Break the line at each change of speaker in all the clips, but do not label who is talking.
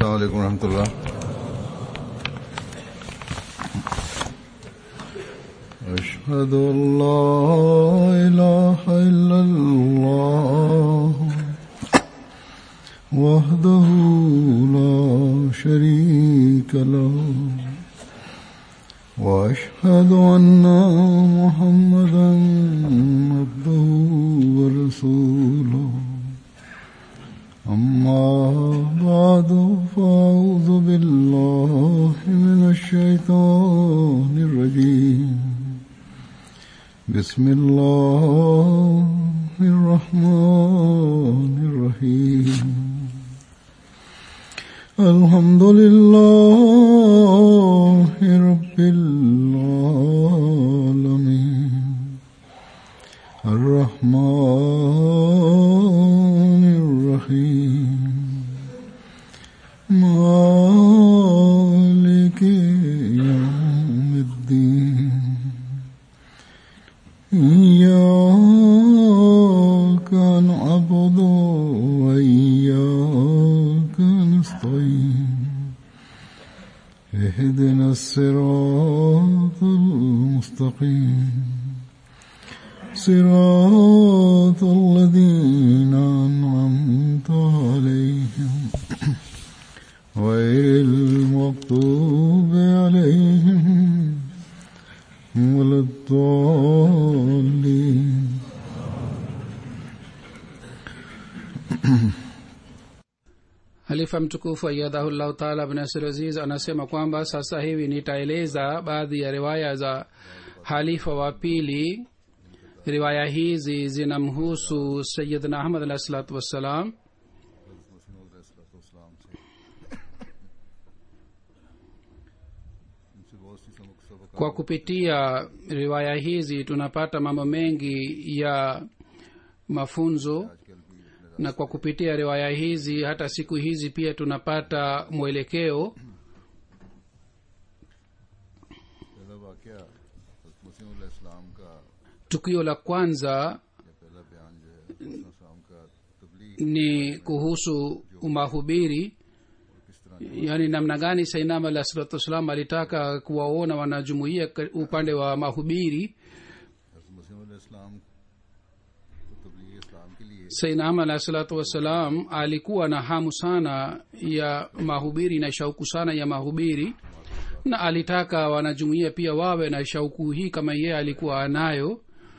السلام عليكم ورحمة الله أشهد أن لا إله إلا الله وحده لا شريك له وأشهد أن محمدا عبده ورسوله أما بعد فأعوذ بالله من الشيطان الرجيم بسم الله الرحمن الرحيم الحمد لله رب العالمين الرحمن الرحيم مالك يوم الدين إياك نعبد وإياك نستعين اهدنا الصراط المستقيم صراط الذين أنعمت عليهم غير المغضوب عليهم ولا الضالين
halifa mtukufu ayadhahullahu taala bnasir aziz anasema kwamba sasa hivi nitaeleza baadhi ya riwaya za halifa wa pili riwaya hizi zinamhusu sayidna ahmad alahi salatu wassalam kwa kupitia riwaya hizi tunapata mambo mengi ya mafunzo na kwa kupitia riwaya hizi hata siku hizi pia tunapata mwelekeo
पहला वाक्य मुस्लिम इस्लाम का
tukio la kwanza
या पहला बयान जो है मुस्लिम इस्लाम का तबलीग
ni kuhusu mahubiri yaani namna gani sainam alah salatu wassalam alitaka kuwaona wanajumuia ka- upande wa mahubiri
मुस्लिम इस्लाम को तबलीग इस्लाम के लिए
sainam alah salatu wassalam alikuwa na hamu sana ya mahubiri na shauku sana ya mahubiri na alitaka wanajumuia pia wawe na shauku hii kama yeye alikuwa anayo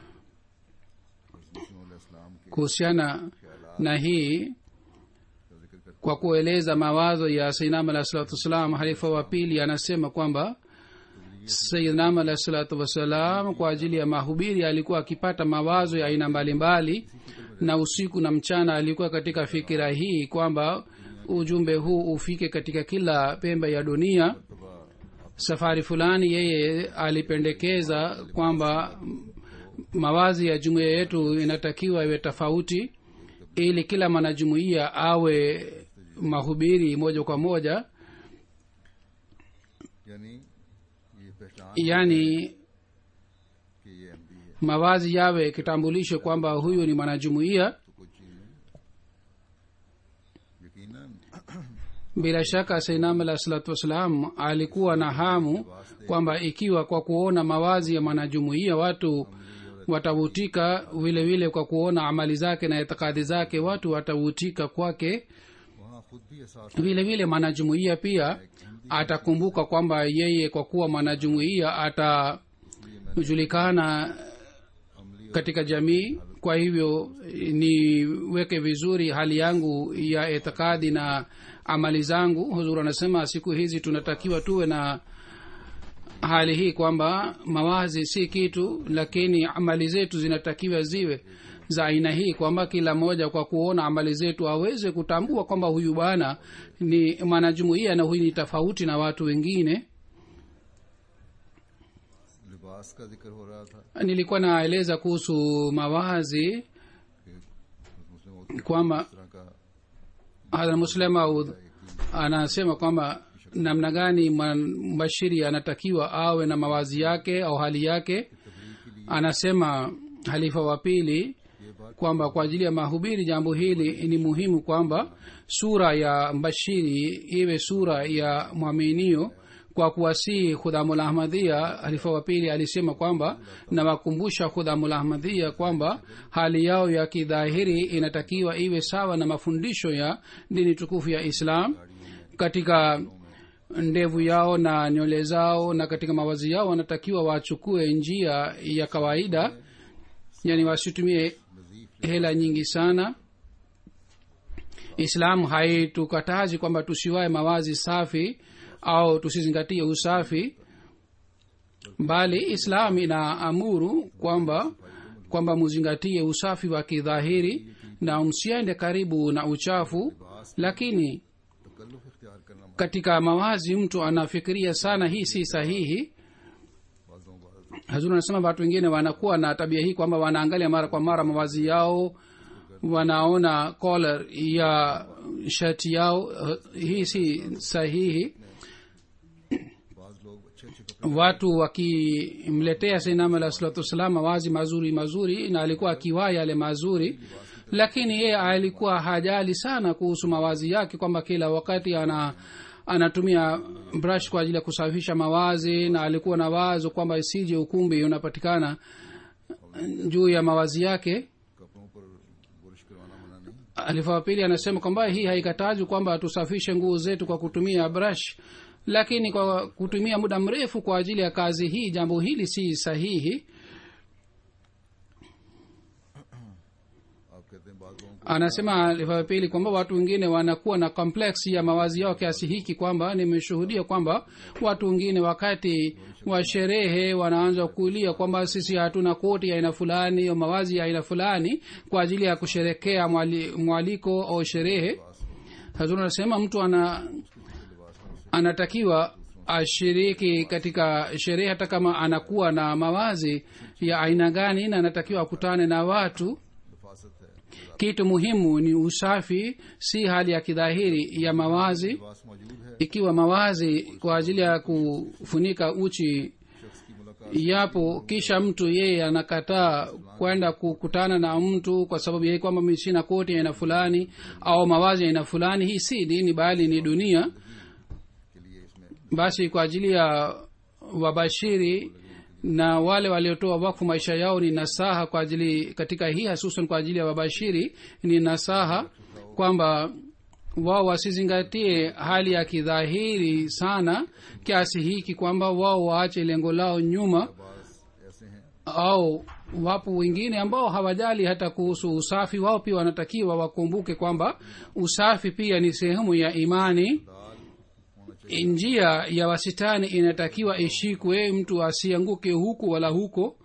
मुस्लिम इस्लाम के
kuhusiana na hii kwa kueleza mawazo ya sainam alah salatu wassalam halifa wa pili anasema kwamba sayidnam alah salatu wassalam kwa ajili ya mahubiri alikuwa akipata mawazo ya aina mbalimbali na usiku na mchana alikuwa katika fikira hii kwamba ujumbe huu ufike katika kila pembe ya dunia safari fulani yeye alipendekeza kwamba mawazi ya jumuiya yetu inatakiwa iwe tofauti ili kila mwanajumuiya awe mahubiri moja kwa moja
यानी ये पहचान
yaani
कि ये एमडी है
mawazi yawe kitambulisho kwamba huyu ni mwanajumuiya
तो कुछ चीजें यकीनन
bila shaka sainam alah salatu wassalam alikuwa na hamu kwamba ikiwa kwa kuona mawazi ya mwanajumuiya watu watavutika vile vile kwa kuona amali zake na itikadi zake watu watavutika kwake
वहाँ खुद भी एहसास
vile vile mwanajumuiya pia atakumbuka kwamba yeye kwa kuwa mwanajumuiya atajulikana katika jamii kwa hivyo niweke vizuri hali yangu ya itikadi na amali zangu huzur anasema siku hizi tunatakiwa tuwe na hali hii kwamba mawazi si kitu lakini amali zetu zinatakiwa ziwe za aina hii kwamba kila mmoja kwa kuona amali zetu aweze kutambua kwamba huyu bwana ni mwanajumuia na huyu ni tofauti na watu wengine
लिबास का जिक्र हो रहा था
nilikuwa naeleza kuhusu mawazi
मुस्लिम
kwamba
इस तरह का
hadha muslim aud anasema kwamba namna gani mbashiri anatakiwa awe na mawazi yake au hali yake anasema halifa wa pili kwamba kwa ajili ya mahubiri jambo hili ni muhimu kwamba sura ya mbashiri iwe sura ya mwaminio kwa kuwasihi khudhamul ahmadhia halifa wa pili alisema kwamba nawakumbusha khudhamul ahmadhia kwamba hali yao ya kidhahiri inatakiwa iwe sawa na mafundisho ya dini tukufu ya islam katika ndevu yao na nywele zao na katika mawazi yao wanatakiwa wachukue njia ya kawaida yani wasitumie hela nyingi sana islam haitukatazi kwamba tusiwae mawazi safi au tusizingatie usafi bali islam inaamuru kwamba kwamba muzingatie usafi wa kidhahiri na msiende karibu na uchafu lakini
तकल्लुफ इख्तियार करना
katika mawazi mtu anafikiria sana hii si sahihi
बाजों बाज
hazuri anasema watu wengine wanakuwa na tabia hii kwamba wanaangalia mara kwa mara mawazi yao wanaona collar ya shati yao uh, hii si sahihi
बाज लोग अच्छे अच्छे कपड़े
watu wakimletea sainam alah salatu wassalam mawazi mazuri mazuri na alikuwa akivaa yale mazuri lakini yeye alikuwa hajali sana kuhusu mawazi yake kwamba kila wakati ana anatumia brush kwa ajili ya kusafisha mawazi na alikuwa na wazo kwamba isije ukumbi unapatikana juu ya mawazi yake
कपड़ों पर बुरश करवाना मना नहीं
alifa wa pili anasema kwamba hii haikatazi kwamba tusafishe nguo zetu kwa kutumia brush lakini kwa kutumia muda mrefu kwa ajili ya kazi hii jambo hili si sahihi
आप कहते हैं बाज लोगों
anasema alifa wa pili kwamba watu wengine wanakuwa na complex ya mawazi yao kiasi hiki kwamba nimeshuhudia kwamba watu wengine wakati wa sherehe wanaanza kulia kwamba sisi hatuna koti ya aina fulani au mawazi ya aina fulani kwa ajili ya kusherekea mwali, mwaliko au sherehe hazuri anasema mtu ana anatakiwa ashiriki katika sherehe hata kama anakuwa na mawazi ya aina gani na anatakiwa akutane na watu
नफासत है
kitu muhimu ni usafi si hali ya kidhahiri ya mawazi
लिबास मौजूद है
ikiwa mawazi kwa ajili ya kufunika uchi
शख्स की मुलाकात
yapo kisha mtu yeye anakataa kwenda kukutana na mtu kwa sababu yeye kwamba mi sina koti ya aina fulani au mawazi ya aina fulani hii si dini bali ni dunia
के लिए इसमें
basi kwa ajili ya wabashiri na wale waliotoa wakfu maisha yao ni nasaha kwa ajili katika hii hasusan kwa ajili ya wabashiri ni nasaha kwamba wao wasizingatie hali ya kidhahiri sana kiasi hiki kwamba wao waache lengo lao nyuma
बाज ऐसे हैं
au wapo wengine ambao hawajali hata kuhusu usafi wao pia wanatakiwa wakumbuke kwamba usafi pia ni sehemu ya imani
दाल होना चाहिए
njia ya wasitani inatakiwa ishikwe mtu asianguke huku wala huko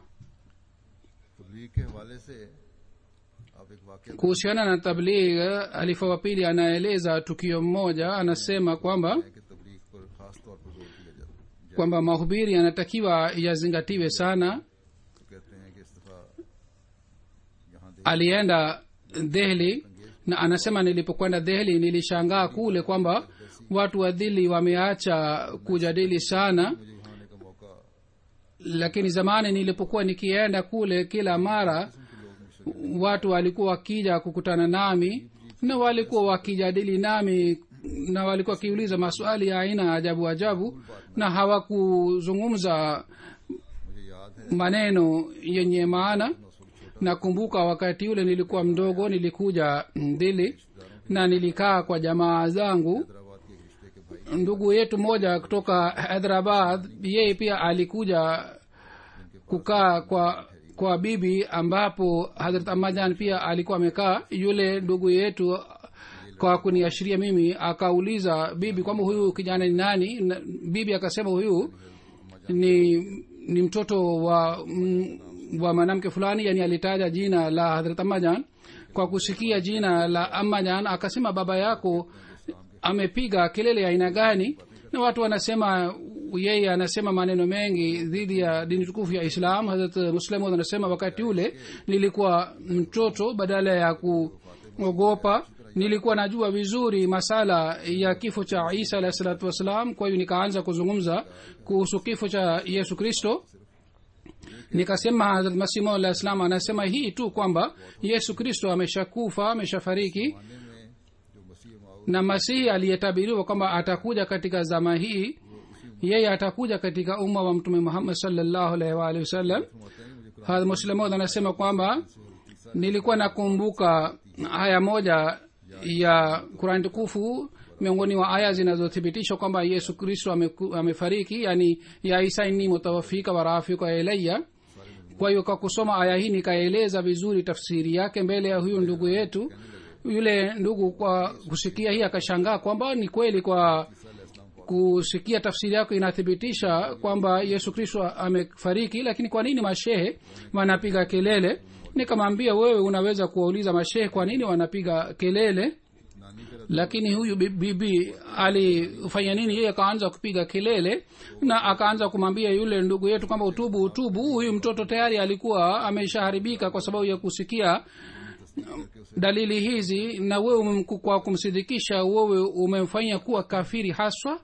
तबलीग के हवाले से आप एक वाक्य
kuhusiana na tabligh halifa wa pili anaeleza tukio mmoja anasema kwamba
है कि तबलीग पर खास तौर पर जोर दिया जाए
kwamba mahubiri yanatakiwa yazingatiwe sana
तो कहते हैं कि इस दफा यहाँ देख
alienda dehli na anasema nilipokwenda dehli nilishangaa kule kwamba watu wa dili wameacha kujadili sana
मुझे यहाँ आने का मौका
lakini zamani nilipokuwa nikienda kule kila mara watu walikuwa wakija kukutana nami na walikuwa wakijadili nami na walikuwa wakiuliza maswali ya aina ajabu ajabu na hawakuzungumza
मुझे याद है
maneno yenye maana nakumbuka wakati ule nilikuwa mdogo nilikuja dili na nilikaa kwa jamaa zangu
Hyderabad के एक रिश्ते के भाई
ndugu yetu mmoja kutoka hyderabad yeye pia alikuja kukaa kwa kwa bibi ambapo hadrat amajan pia alikuwa amekaa yule ndugu yetu kwa kuniashiria mimi akauliza bibi kwamba huyu kijana ni nani na bibi akasema huyu ni ni mtoto wa mm, wa mwanamke fulani yani alitaja jina la hadrat amajan kwa kusikia jina la amajan akasema baba yako amepiga kelele ya aina gani na watu wanasema yeye anasema maneno mengi dhidi ya dini tukufu ya islam hazrat muslim anasema wakati ule nilikuwa mtoto badala ya kuogopa nilikuwa najua vizuri masala ya kifo cha isa alahi salatu wassalam kwa hiyo nikaanza kuzungumza kuhusu kifo cha yesu kristo nikasema hazrat masimu alah salam anasema hii tu kwamba yesu kristo ameshakufa ameshafariki
जमाने में जो मसीह माऊ
na masihi aliyetabiriwa kwamba atakuja katika zama hii yeye atakuja katika umma wa mtume muhammad salllahu alaihi waalihi wasallam
फरमाते हैं मुझे Quran
hadrat muslimod anasema kwamba nilikuwa nakumbuka aya moja ya kurani tukufu miongoni mwa aya zinazothibitisha kwamba yesu kristo ameku- amefariki yani ya isa inni mutawafika warafika ilaya kwa hiyo kwa kusoma aya hii nikaeleza vizuri tafsiri yake mbele ya huyu ndugu yetu yule ndugu kwa kusikia hii akashangaa kwamba ni kweli kwa kusikia tafsiri yako inathibitisha kwamba yesu kristo amefariki lakini kwa nini mashehe wanapiga kelele nikamwambia wewe unaweza kuwauliza mashehe kwa nini wanapiga kelele
नानी का
lakini huyu bi- bibi alifanya nini yeye akaanza kupiga kelele na akaanza kumwambia yule ndugu yetu kwamba utubu utubu huyu mtoto tayari alikuwa ameshaharibika kwa sababu ya kusikia dalili hizi na wewe umemku- kwa kumsidikisha wewe umemfanya kuwa kafiri haswa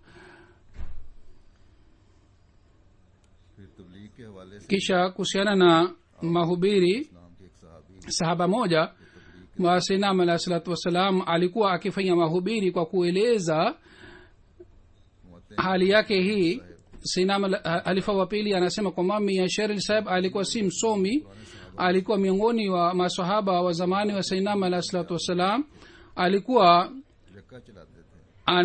फिर तबलीग के हवाले से
kisha kuhusiana na mahubiri
नाम के एक सहाबी
sahaba moja wa sinam alah salatu wassalam alikuwa akifanya mahubiri kwa kueleza
फरमाते
hali yake hii sinam al- halifa wa pili anasema kwamba mia sheril saheb alikuwa si msomi alikuwa miongoni wa masahaba wa zamani wa sainam alah salatu wassalam alikuwa
हैं यक्का चलाते थे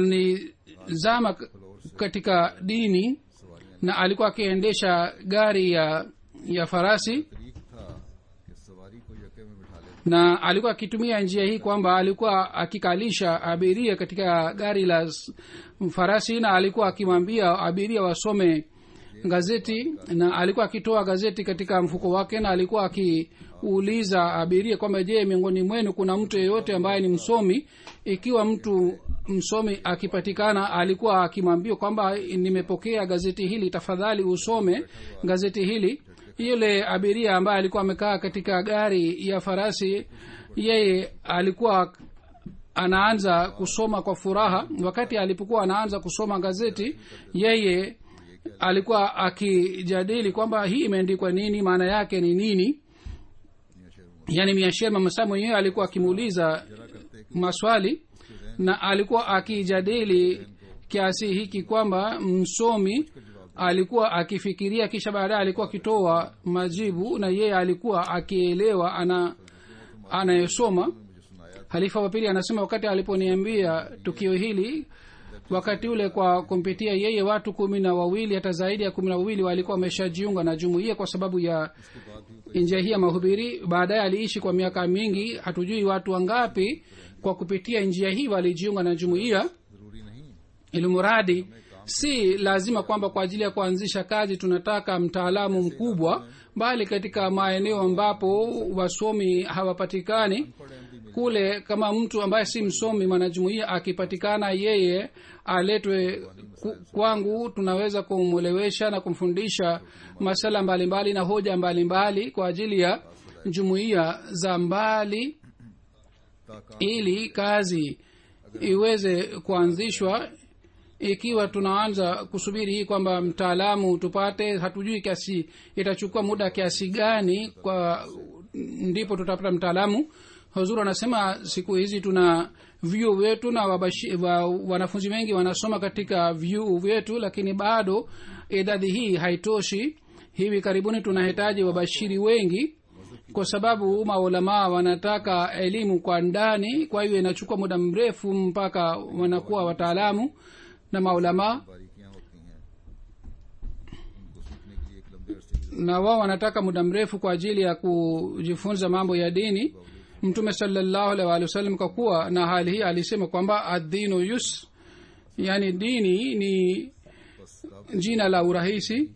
anizama k- katika dini na alikuwa akiendesha gari ya ya farasi
तरीक था कि सवारी को यक्के में बिठा लेते
na alikuwa akitumia njia hii kwamba alikuwa akikalisha abiria katika gari la s- farasi na alikuwa akimwambia abiria wasome gazeti na alikuwa akitoa gazeti katika mfuko wake na alikuwa akiuliza abiria kwamba je miongoni mwenu kuna mtu yeyote ambaye ni msomi ikiwa mtu msomi akipatikana alikuwa akimwambia kwamba nimepokea gazeti hili tafadhali usome gazeti hili yule abiria ambaye alikuwa amekaa katika gari ya farasi yeye alikuwa anaanza kusoma kwa furaha wakati alipokuwa anaanza kusoma gazeti yeye alikuwa akijadili kwamba hii imeandikwa nini maana yake ni nini yaani miasher mamasa mwenyewe alikuwa akimuuliza maswali na alikuwa akijadili kiasi hiki kwamba msomi alikuwa akifikiria kisha baadaye alikuwa akitoa majibu na yeye alikuwa akielewa ana anayesoma halifa wa pili anasema wakati aliponiambia tukio hili wakati ule kwa kumpitia yeye watu kumi na wawili hata zaidi ya kumi na wawili walikuwa wameshajiunga na jumuiya kwa sababu ya njia hii ya mahubiri baadaye aliishi kwa miaka mingi hatujui watu wangapi kwa kupitia njia hii walijiunga na jumuiya
जरूरी नहीं
ilimuradi si lazima kwamba kwa ajili ya kuanzisha kazi tunataka mtaalamu mkubwa bali katika maeneo ambapo wasomi hawapatikani kule kama mtu ambaye si msomi mwanajumuia akipatikana yeye aletwe ku- kwangu tunaweza kumwelewesha na kumfundisha masala mbalimbali na hoja mbalimbali kwa ajili ya jumuiya za mbali
ताका
ili kazi iweze kuanzishwa ikiwa tunaanza kusubiri hii kwamba mtaalamu tupate hatujui kiasi itachukua muda kiasi gani kwa ndipo tutapata mtaalamu huzuru anasema siku hizi tuna vyuo vyetu na wabashi, wa, wanafunzi wengi wanasoma katika vyuo vyetu lakini bado idadi hii haitoshi hivi karibuni tunahitaji wabashiri wengi kwa sababu maulamaa wanataka elimu kwa ndani kwa hiyo inachukua muda mrefu mpaka wanakuwa wataalamu na maulamaa
बारीकियां होती हैं उनको सीखने के लिए एक लंबे अरसे की
na wao wanataka muda mrefu kwa ajili ya kujifunza mambo ya dini mtume salallahu alaihi waalihi wasallam kwa kuwa na hali hii alisema kwamba adinu yus yani dini ni jina la urahisi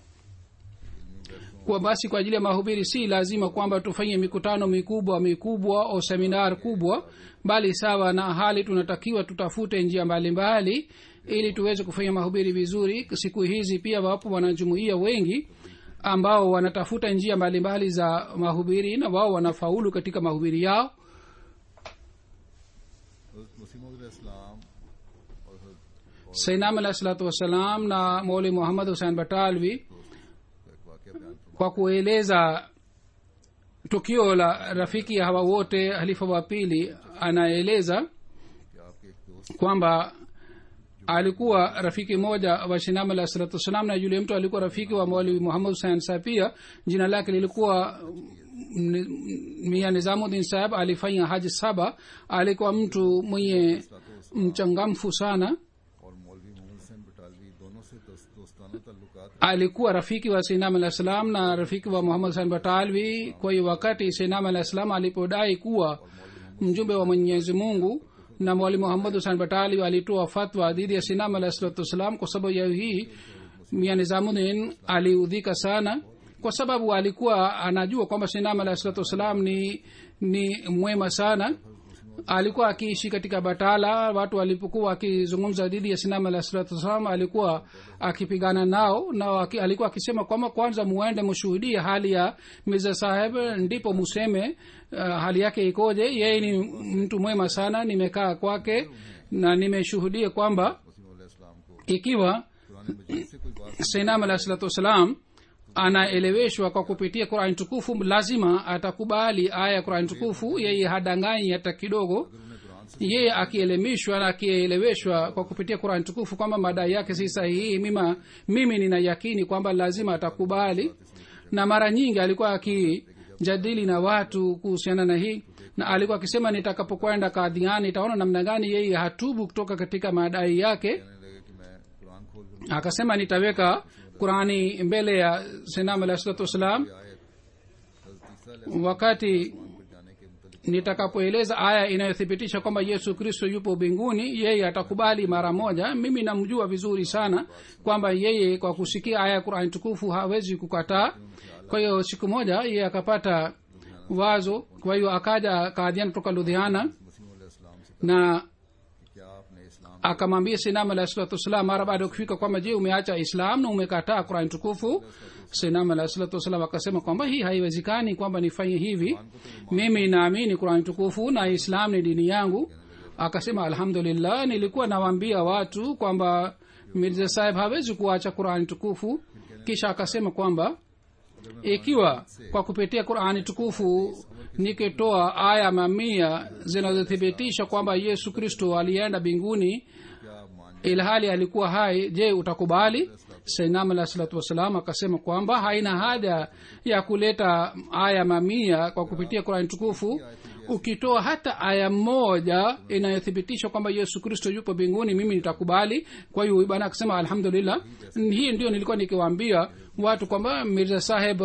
kwa basi kwa ajili ya mahubiri si lazima kwamba tufanye mikutano mikubwa mikubwa au seminar kubwa bali sawa na hali tunatakiwa tutafute njia mbalimbali ili tuweze kufanya mahubiri vizuri siku hizi pia wapo wanajumuia wengi ambao wanatafuta njia mbalimbali za mahubiri na wao wanafaulu katika mahubiri yao
हजरत मसीम इस्लाम और हजरत
sainam alahi salatu wassalam na moli muhammad husein batalvi
का एक वाक्य बयान फरमाते
kwa kueleza tukio la rafiki hawa wote halifa wa pili anaeleza
कि आपके एक दोस्त
kwamba alikuwa rafiki moja wa shinam alah salatu wassalam na yule mtu alikuwa rafiki wa mwalimu muhammad husain sahab pia jina lake lilikuwa mm, mia nizamuddin sahab alifanya haji saba alikuwa mtu mwenye mchangamfu sana
और मौलवी मोहम्मद हुसैन बटालवी दोनों से दोस्त- दोस्ताना ताल्लुकात
alikuwa rafiki wa sinam alah salam na rafiki wa muhammad husain batalvi kwa hiyo wakati sinam alah salam alipodai kuwa mjumbe wa mwenyezi mungu na mwalimu muhammad husain batalvi alitoa fatwa dhidi ya sinam alah salatu wassalam kwa sababu ya hii mia nizamuddin aliudhika sana kwa sababu alikuwa anajua kwamba sinam alah salatu wassalam ni ni mwema sana alikuwa akiishi katika batala watu walipokuwa wakizungumza dhidi ya sinam alah salatu wassalam alikuwa akipigana nao na waki, alikuwa akisema kwamba kwanza muende mshuhudie hali ya mirza saheb ndipo museme uh, hali yake ikoje yeye ni mtu mwema sana nimekaa kwake na nimeshuhudia kwamba
Wasim इस्लाम को
ikiwa
पुराने मजीद से कोई बात
sainam alah salatu wassalam anaeleweshwa kwa kupitia qurani tukufu lazima atakubali aya ya qurani tukufu yeye hadanganyi hata kidogo
उन्हें कुरान से
yeye akielemishwa na akieleweshwa kwa kupitia qurani tukufu kwamba madai yake si sahihi mima mimi nina yakini kwamba lazima atakubali na mara nyingi alikuwa akijadili na watu kuhusiana na hii na alikuwa akisema nitakapokwenda kadhiani itaona namna gani yeye hatubu kutoka katika madai yake
कहने लगे कि मैं कुरान खोल कर
akasema nitaweka qurani mbele ya senam alah salatu wassalam
आयत हजरत ईसा
wakati
पर जाने के मुतलिक
nitakapoeleza aya inayothibitisha kwamba yesu kristo yupo mbinguni yeye atakubali mara moja mimi namjua vizuri sana kwamba yeye kwa kusikia aya ya qurani tukufu hawezi kukataa kwa hiyo siku moja yeye akapata wazo kwa hiyo akaja kaadhian kutoka ludhiana
मसीह इस्लाम से
na
कि क्या आपने इस्लाम
akamwambia sinam alah salatu wassalam mara baada ya kufika kwamba je umeacha islam na umekataa qurani tukufu sinam alah salatu wassalam akasema kwamba hii haiwezekani kwamba nifanye hivi mimi naamini qurani tukufu na islam ni dini yangu akasema alhamdulillah nilikuwa nawaambia watu kwamba mirza saheb hawezi kuacha qurani tukufu kisha akasema kwamba ikiwa kwa kupitia qurani tukufu nikitoa aya mamia zinazothibitisha kwamba yesu kristo alienda mbinguni
क्या आप मान
ilhali alikuwa hai je utakubali sainam alah salatu wassalam akasema kwamba haina haja ya kuleta aya mamia kwa kupitia qurani tukufu ukitoa hata aya moja inayothibitisha kwamba yesu kristo yupo mbinguni mimi nitakubali kwa hiyo bwana akasema alhamdulillah hii ndio nilikuwa nikiwaambia watu kwamba mirza saheb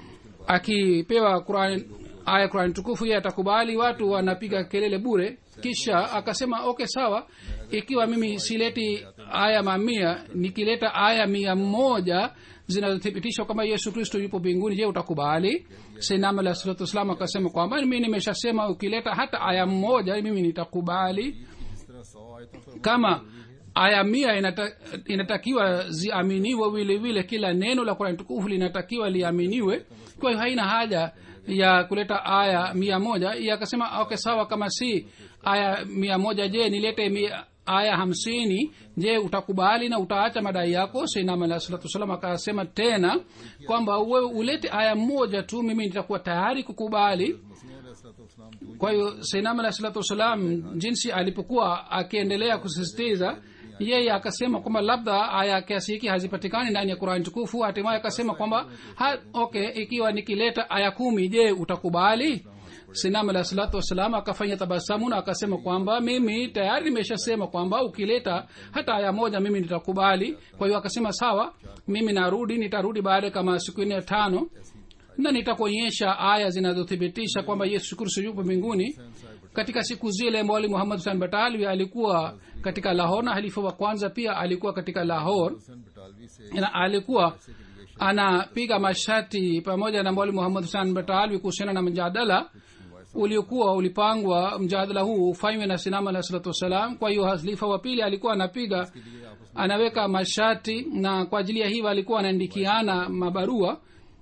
akipewa Qur'an aya Qur'an tukufu yeye atakubali watu wanapiga kelele bure kisha akasema okay sawa ikiwa mimi sileti aya mamia nikileta aya mia moja zinazothibitisha kwamba yesu kristo yupo mbinguni je utakubali sainam alah salatu wassalam akasema kwamba mi nimeshasema ukileta hata aya moja mimi nitakubali
इस तरह सौ आयतों पर
kama aya mia inata, inatakiwa ziaminiwe vile vile kila neno la kurani tukufu linatakiwa liaminiwe kwa hiyo haina haja ya kuleta aya mia moja iye akasema okay sawa kama si aya mia moja je nilete mia, aya hamsini je utakubali na utaacha madai yako sainam alah salatu wassalam akasema tena kwamba wewe ulete aya moja tu mimi nitakuwa tayari kukubali
मसीह अलैहिस्सलाम जो
kwa hiyo sainam alah salatu wassalam jinsi alipokuwa akiendelea kusisitiza yeye akasema kwamba labda aya kiasi hiki hazipatikani ndani ya qurani tukufu hatimaye akasema kwamba ha, okay ikiwa nikileta aya kumi je utakubali sinam alah salatu wassalam akafanya tabasamu na akasema kwamba mimi tayari nimeshasema kwamba ukileta hata aya moja mimi nitakubali kwa hiyo akasema sawa mimi narudi nitarudi baada kama siku nne tano na nitakuonyesha aya zinazothibitisha kwamba yesu kristo yupo mbinguni katika siku zile mwali muhammad husan batalwi alikuwa katika lahor na halifa wa kwanza pia alikuwa katika lahor
Hussain बटालवी से
na alikuwa anapiga mashati pamoja na mwali muhammad husan batalwi kuhusiana na mjadala uliokuwa ulipangwa mjadala huu ufanywe na sinama alah salatu wassalam kwa hiyo halifa wa pili alikuwa anapiga anaweka mashati na kwa ajili ya hivyo alikuwa anaandikiana mabarua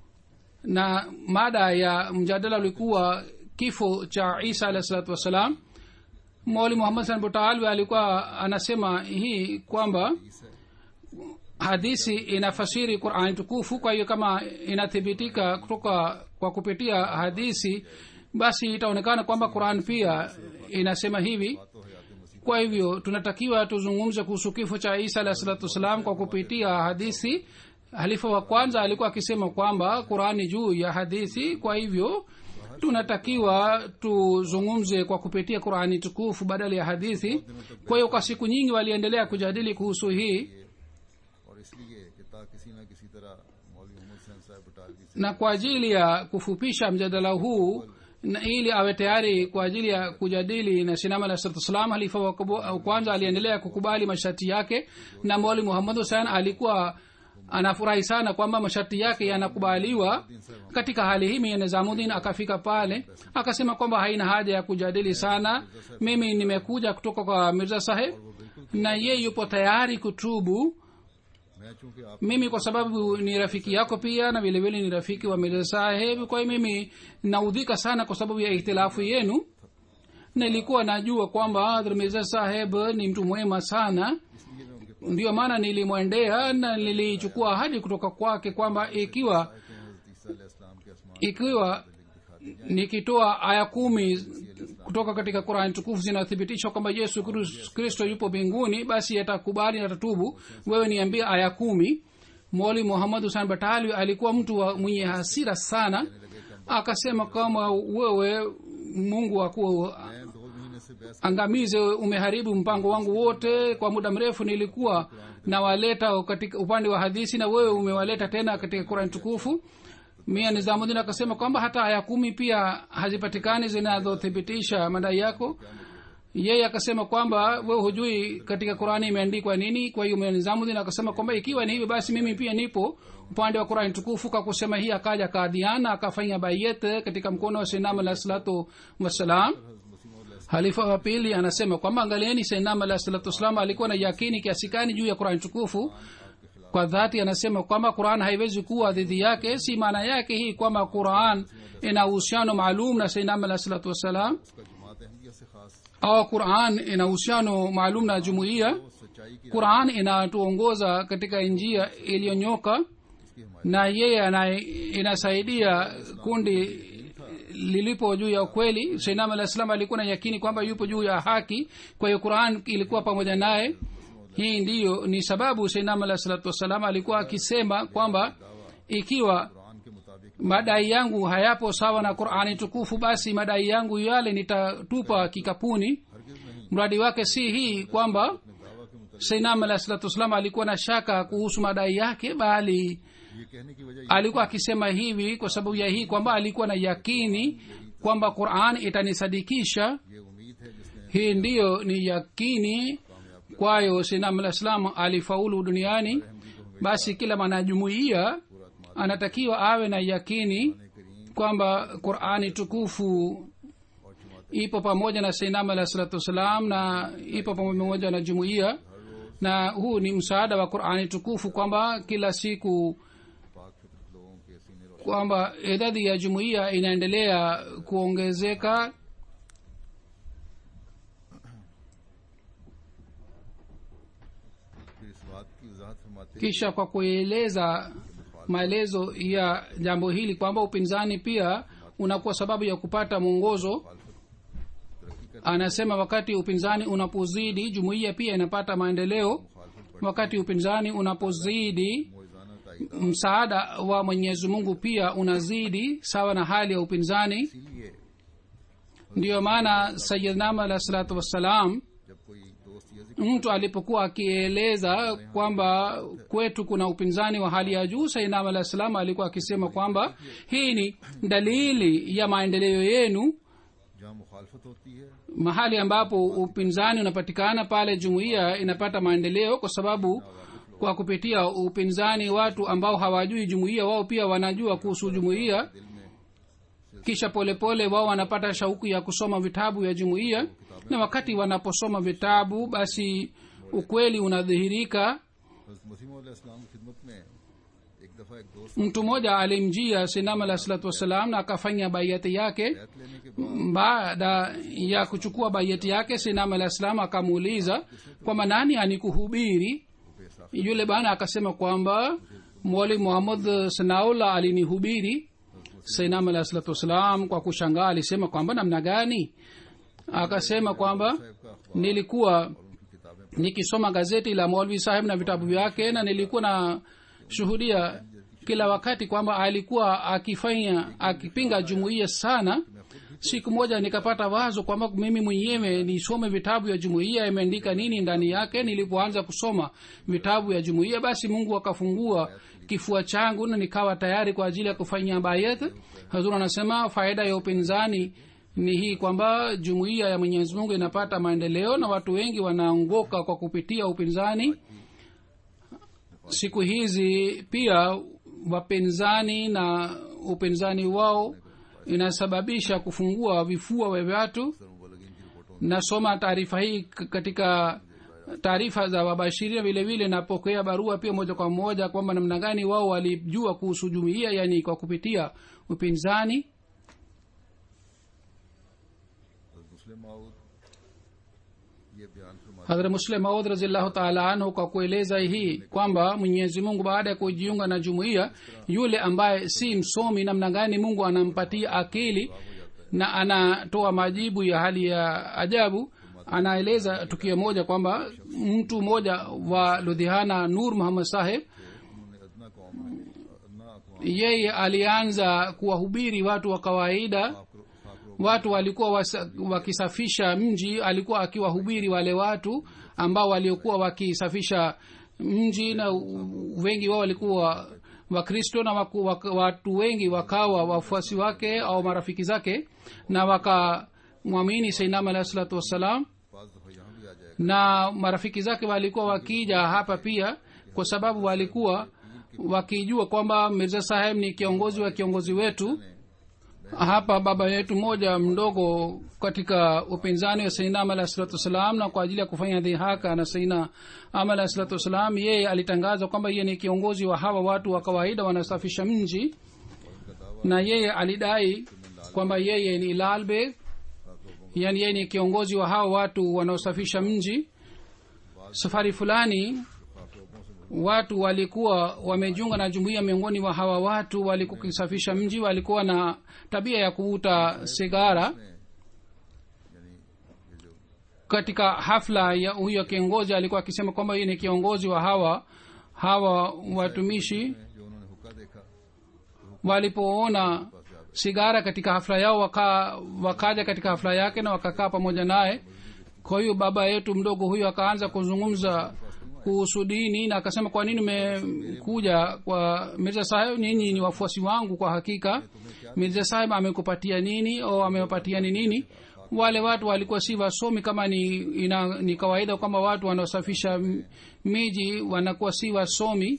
na mada ya mjadala ulikuwa kifo cha isa alah salatu wassalam mwali muhammad san butalwi alikuwa anasema hii kwamba hadisi inafasiri qurani tukufu kwa hiyo kama inathibitika kutoka kwa kupitia hadisi basi itaonekana kwamba quran pia inasema hivi kwa hivyo tunatakiwa tuzungumze kuhusu kifo cha isa alah salatu wassalam kwa kupitia hadithi halifa wa kwanza alikuwa akisema kwamba qurani juu ya hadithi kwa hivyo tunatakiwa tuzungumze kwa kupitia qurani tukufu badala ya hadithi kwa hiyo kwa siku nyingi waliendelea kujadili kuhusu hii
और इसलिए कि ता किसी न किसी तरह मौलवी मोहम्मद हुसैन साहब बटालवी से
na kwa ajili ya kufupisha mjadala huu na ili awe tayari kwa ajili ya kujadili na sinama alah salatu wassalam halifa wa kubu- wa kwanza aliendelea kukubali masharti yake na mwali muhammad husein alikuwa anafurahi sana kwamba masharti yake yanakubaliwa katika hali hii mie nizamuddin akafika pale akasema kwamba haina haja ya kujadili sana mimi nimekuja kutoka kwa mirza saheb na ye yupo tayari kutubu
मैं चूंकि आप
mimi kwa sababu ni rafiki yako pia na vilevile ni rafiki wa mirza saheb kwa hiyo mimi naudhika sana kwa sababu ya ihtilafu yenu nilikuwa najua kwamba Hadhrat mirza saheb ni mtu mwema sana
इसलिए मैं उनके
ndiyo maana nilimwendea na nilichukua ahadi kutoka kwake kwamba ikiwa
पास हजरत ईसा अलैहि सलाम के आसमान
ikiwa nikitoa aya kumi kutoka katika qurani tukufu zinathibitisha kwamba yesu Kris- kristo yupo mbinguni basi atakubali na tatubu wewe niambie aya kumi moli muhammad husan batali alikuwa mtu wa mwenye hasira sana akasema kama wewe mungu akuwa
मैं दो महीने से बहस
angamize umeharibu mpango wangu wote kwa muda mrefu nilikuwa nawaleta katika upande wa hadisi na wewe umewaleta tena katika kurani tukufu mia nizamudin akasema kwamba hata aya kumi pia hazipatikani zinazothibitisha madai yako yeye akasema kwamba wewe hujui katika qurani imeandikwa nini kwa hiyo Mia nizamudin akasema kwamba ikiwa ni hivyo basi mimi pia nipo upande wa qurani tukufu kwa kusema hii akaja kaadhiana akafanya bayet katika mkono wa sinam alah salatu wassalam halifa wa pili anasema kwamba angalieni sainam alah salatu wassalam alikuwa na yakini kiasi gani juu ya qurani tukufu kwa dhati anasema kwamba quran haiwezi kuwa dhidi yake si maana yake hii kwamba quran ina uhusiano maalum na sainam alah salatu wassalam
का जमात अहमदिया से खास
au quran ina uhusiano maalum na jumuiya
सच्चाई की
quran inatuongoza katika njia iliyonyoka na yeye ana- inasaidia kundi lilipo juu ya ukweli sainam alah salam alikuwa na yakini kwamba yupo juu ya haki kwa hiyo quran ilikuwa pamoja naye hii ndiyo ni sababu sainam alah salatu wassalam alikuwa akisema kwamba ikiwa
Quran के मुताबिक
madai yangu hayapo sawa na qurani tukufu basi madai yangu yale nitatupa kikapuni mradi wake si hii kwamba sainam alah salatu wassalam alikuwa na shaka kuhusu madai yake bali
ये कहने की वजह
alikuwa akisema hivi kwa sababu ya hii kwamba alikuwa na yakini kwamba quran itanisadikisha
ये उम्मीद है जिसने
hii ndiyo ni yakini kwayo sinam alah salam alifaulu duniani basi kila mwanajumuiya anatakiwa awe na yakini kwamba qurani tukufu ipo pamoja na sainam alah salatu wassalam na ipo pamoja na jumuiya na huu ni msaada wa qurani tukufu kwamba kila siku
पाक फितरत लोगों के सीने रोशन
kwamba idadi ya jumuiya inaendelea kuongezeka
फिर इस बात की वजाहत फरमाते
kisha kwa kueleza maelezo ya jambo hili kwamba upinzani pia unakuwa sababu ya kupata mwongozo anasema wakati upinzani unapozidi jumuiya pia inapata maendeleo wakati upinzani unapozidi
मोजाना ताइदा
msaada wa mwenyezi mungu pia unazidi sawa na hali ya upinzani
इसीलिए
ndiyo maana sayidnam alah salatu wassalam
जब कोई दोस्त ये जिक्र
mtu alipokuwa akieleza kwamba kwetu kuna upinzani wa hali ya juu sainam alah salam alikuwa akisema kwamba hii ni dalili ya maendeleo yenu
जहाँ मुखालफत होती है
mahali ambapo upinzani unapatikana pale jumuiya inapata maendeleo kwa sababu kwa kupitia upinzani watu ambao hawajui jumuiya wao pia wanajua kuhusu jumuiya kisha polepole wao wanapata shauku ya kusoma vitabu ya jumuiya na wakati wanaposoma vitabu basi ukweli unadhihirika
हजरत मसीम इस्लाम की खिदमत में एक दफा एक दोस्त
mtu mmoja alimjia sinam alah salatu wassalam na akafanya baiati yake
बैत लेने के बाद
baada ya kuchukua baiati yake sinam alah salam akamuuliza kwamba nani anikuhubiri yule bana akasema kwamba mwali muhammad sanaula alinihubiri sainam alahi salatu wassalam kwa kushangaa alisema kwamba namna gani akasema kwamba nilikuwa nikisoma gazeti la molvi saheb na vitabu vyake na nilikuwa na shuhudia kila wakati kwamba alikuwa akifanya akipinga jumuiya sana siku moja nikapata wazo kwamba mimi mwenyewe nisome vitabu vya jumuiya imeandika nini ndani yake nilipoanza kusoma vitabu vya jumuiya basi mungu akafungua kifua changu na nikawa tayari kwa ajili ya kufanyia bayat hazur anasema faida ya upinzani ni hii kwamba jumuiya ya mwenyezi mungu inapata maendeleo na watu wengi wanaongoka kwa kupitia upinzani siku hizi pia wapinzani na upinzani wao inasababisha kufungua vifua vya watu nasoma taarifa hii katika taarifa za wabashiria vile vile napokea barua pia moja kwa moja kwamba namna gani wao walijua kuhusu jumuiya yani kwa kupitia upinzani
मुस्लिम माऊद ये बयान फरमा
hadhra muslim maud razillahu taala anhu kwa kueleza hii kwamba mwenyezi mungu baada ya kujiunga na jumuiya yule ambaye si msomi namna gani mungu anampatia akili na anatoa majibu ya hali ya ajabu anaeleza tukio moja kwamba mtu mmoja wa ludhiana nur muhammad saheb
उन्होंने अदना कौम में अदना अकवाम
yeye alianza kuwahubiri watu wa kawaida
खाकरो
watu walikuwa wasa, wakisafisha mji alikuwa akiwahubiri wale watu ambao waliokuwa wakisafisha mji na u- wengi wao walikuwa wakristo na waku, wak, watu wengi wakawa wafuasi wake au marafiki zake na wakamwamini sainam alahi salatu wassalam
पाँच दफा यहाँ भी आ जाएगा
na marafiki zake walikuwa wakija hapa pia kwa sababu walikuwa wakijua kwamba mirza saheb ni kiongozi wa kiongozi wetu hapa baba yetu mmoja mdogo katika upinzani wa saina am alahi salatu wassalam na kwa ajili ya kufanya dhihaka na saina am alahi salatu wassalam yeye alitangaza kwamba yeye ni kiongozi wa hawa watu wa kawaida wanasafisha mji na yeye alidai kwamba yeye ni lalbeg yani yeye ni kiongozi wa hawa watu wanaosafisha mji safari fulani watu walikuwa wamejiunga na jumuiya miongoni mwa hawa watu walikuwa wakisafisha mji walikuwa na tabia ya kuvuta sigara katika hafla ya huyo kiongozi alikuwa akisema kwamba yeye ni kiongozi wa hawa hawa watumishi
जो उन्होंने हुक्का देखा
walipoona sigara katika hafla yao waka, wakaja katika hafla yake na wakakaa pamoja naye kwa hiyo baba yetu mdogo huyo akaanza kuzungumza kuhusu dini na akasema kwa nini umekuja kwa mirza saheb ninyi ni wafuasi wangu kwa hakika mirza saheb amekupatia nini au amewapatia ni nini wale watu walikuwa si wasomi kama ni, ina, ni kawaida kwamba watu wanaosafisha m- miji wanakuwa si wasomi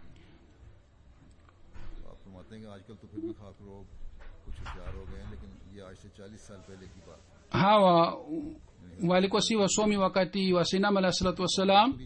आप फरमाते हैं कि आजकल तो फिर भी खाक लोग कुछ होशियार हो गए हैं लेकिन ये आज से चालीस साल पहले की बात है
hawa walikuwa si wasomi wakati wa sinam alah salatu wassalam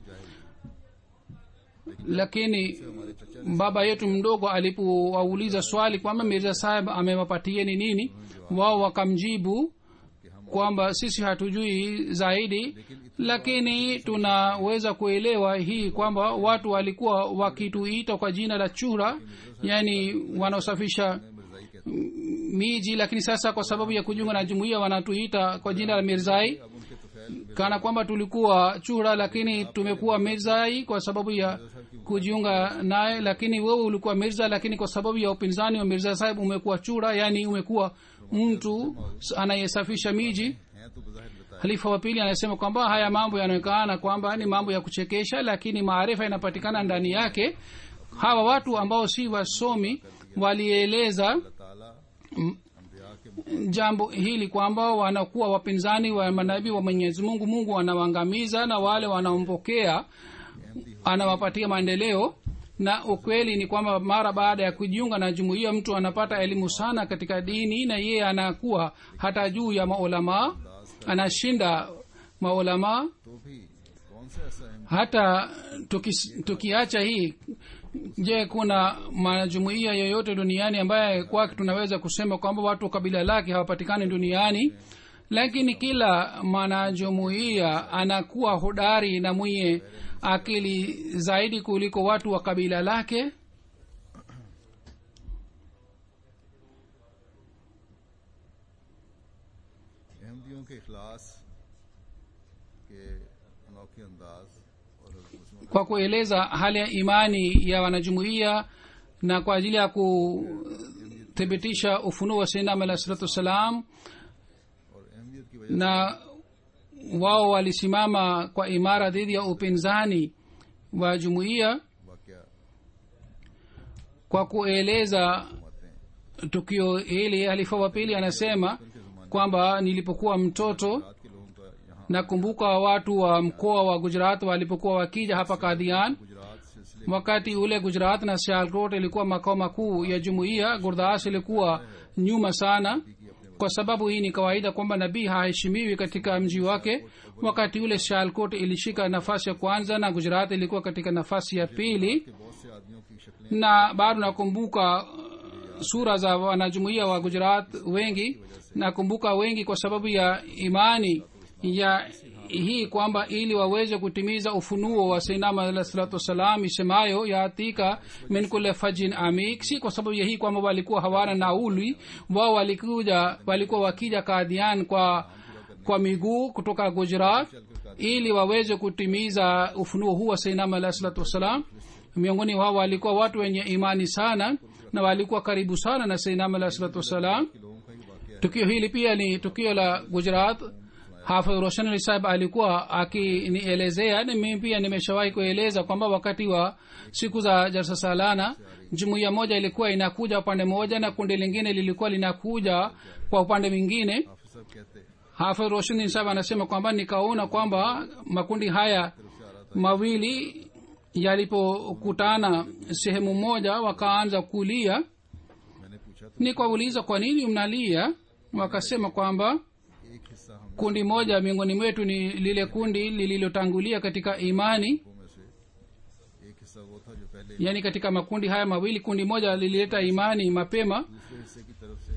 lakini baba yetu mdogo alipowauliza swali kwamba mirza saheb amewapatieni nini wao wakamjibu kwamba sisi hatujui zaidi lakini tunaweza kuelewa hii kwamba watu walikuwa wakituita kwa jina la chura yani wanaosafisha miji lakini sasa kwa sababu ya kujiunga na jumuiya wanatuita kwa jina la mirzai kana kwamba tulikuwa chura lakini tumekuwa mirzai kwa sababu ya kujiunga naye lakini wewe ulikuwa mirza lakini kwa sababu ya upinzani wa mirza sahib umekuwa chura yani umekuwa mtu anayesafisha miji
हैं तो बजाहिर बताया
halifa wa pili anasema kwamba haya mambo yanaonekana kwamba ni mambo ya kuchekesha lakini maarifa yanapatikana ndani yake hawa watu ambao si wasomi walieleza
ताला अम्बिया के
jambo hili kwamba wanakuwa wapinzani wa manabii wa mwenyezi mungu mungu anawaangamiza na wale wanaompokea anawapatia maendeleo na ukweli ni kwamba mara baada ya kujiunga na jumuiya mtu anapata elimu sana katika dini na yeye anakuwa hata juu ya maulamaa anashinda maulamaa
तो भी कौन सा ऐसा अहम
hata tukis, tukiacha hii je kuna majumuiya yoyote duniani ambaye kwake tunaweza kusema kwamba watu wa kabila lake hawapatikani duniani lakini kila mwanajumuiya anakuwa hodari na mwenye akili zaidi kuliko watu wa kabila lake
अहमदियों के इखलास के अनोखे अंदाज और हज़रत मुस्लिम
kwa kueleza hali ya imani ya wanajumuiya na kwa ajili ya kuthibitisha ufunuo wa sainam alah salatu wassalam
और अहमियत की वजह
na wao walisimama kwa imara dhidi ya upinzani wa jumuiya
वाक़
kwa kueleza
आते हैं
tukio hili halifa wa pili anasema kwamba nilipokuwa mtoto
रात के लोगों का यहाँ
nakumbuka watu wa mkoa wa gujarat walipokuwa wakija hapa kadhian
Gujarat सिलसिले
wakati ule gujarat na sialkot ilikuwa makao makuu ya jumuiya gurdas ilikuwa nyuma sana kwa sababu hii ni kawaida kwamba nabii haheshimiwi katika mji wake wakati ule sialkot ilishika nafasi ya kwanza na gujarat ilikuwa katika nafasi ya pili
के बहुत से आदमियों की शक्लें
na bado nakumbuka uh, sura za wanajumuia wa gujarat wengi nakumbuka wengi kwa sababu ya imani ya hii kwamba ili waweze kutimiza ufunuo wa sainama alah salatu wassalam isemayo yaatika min kule fajin amik si kwa sababu ya hii kwamba walikuwa hawana nauli wao walikuja walikuwa wakija kadhian kwa kwa miguu kutoka gujarat ili waweze kutimiza ufunuo huu wa sainama alah salatu wassalam miongoni wao walikuwa watu wenye imani sana na walikuwa karibu sana na sainam alah salatu wassalam
के लोगों का ही वाक़
tukio hili pia ni tukio la gujarat hafidh roshan ali sahib alikuwa akinielezea na mimi pia nimeshawahi kueleza kwamba wakati wa siku za jalsa salana jumuiya moja ilikuwa inakuja upande mmoja na kundi lingine lilikuwa linakuja kwa upande mwingine
हाफिज साहब कहते
hafidh roshan sahib anasema kwamba nikaona kwamba makundi haya mawili yalipokutana sehemu moja wakaanza kulia
मैंने पूछा था
nikawauliza kwa nini mnalia wakasema kwamba
एक हिस्सा हम
kundi moja miongoni mwetu ni lile kundi lililotangulia katika imani
लोगों में से एक हिस्सा वो था जो पहले
yaani katika makundi haya mawili kundi moja lilileta imani mapema
दूसरे हिस्से की तरफ से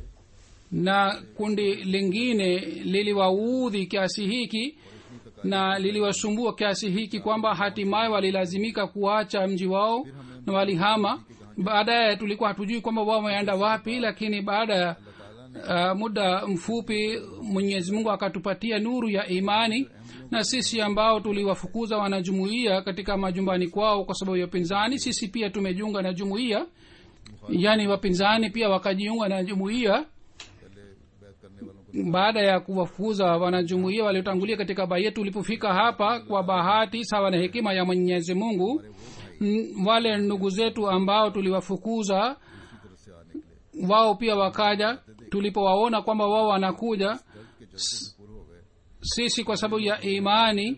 na kundi lingine liliwaudhi kiasi hiki na liliwasumbua kiasi hiki kwamba hatimaye walilazimika kuacha mji wao na walihama baadaye tulikuwa hatujui kwamba wao wameenda wapi lakini baada ya uh, muda mfupi mwenyezi mungu akatupatia nuru ya imani na sisi ambao tuliwafukuza wanajumuia katika majumbani kwao kwa sababu ya upinzani sisi pia tumejiunga na jumuia yaani wapinzani pia wakajiunga na jumuia
पहले बैत करने वालों को
baada ya kuwafukuza wanajumuia waliotangulia katika baa yetu ulipofika hapa kwa bahati sawa na hekima ya mwenyezi mungu n- wale ndugu zetu ambao tuliwafukuza
की तरफ से आ निकले
wao pia wakaja tulipowaona kwamba wao wanakuja
के जज्बे से पूरे हो गए
sisi kwa sababu ya imani